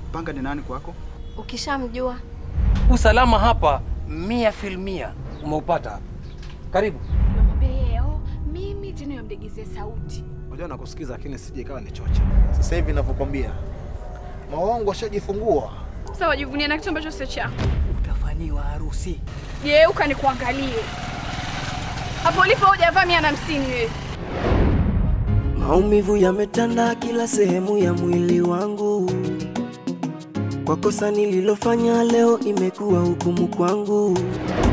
Panga ni nani kwako? Ukishamjua Usalama hapa mia filmia umeupata. Karibu. Namwambia yeye, oh, mimi tena yamdegizie sauti. Unajua nakusikiza lakini sije ikawa ni chocha. Sasa hivi ninavyokwambia. Maongo ashajifungua. Sasa wajivunia na kitu ambacho sio chako. Utafanyiwa harusi. Geuka nikuangalie. Hapo ulipo hujavaa mia na hamsini wewe. Maumivu yametanda kila sehemu ya mwili wangu, kwa kosa nililofanya leo imekuwa hukumu kwangu.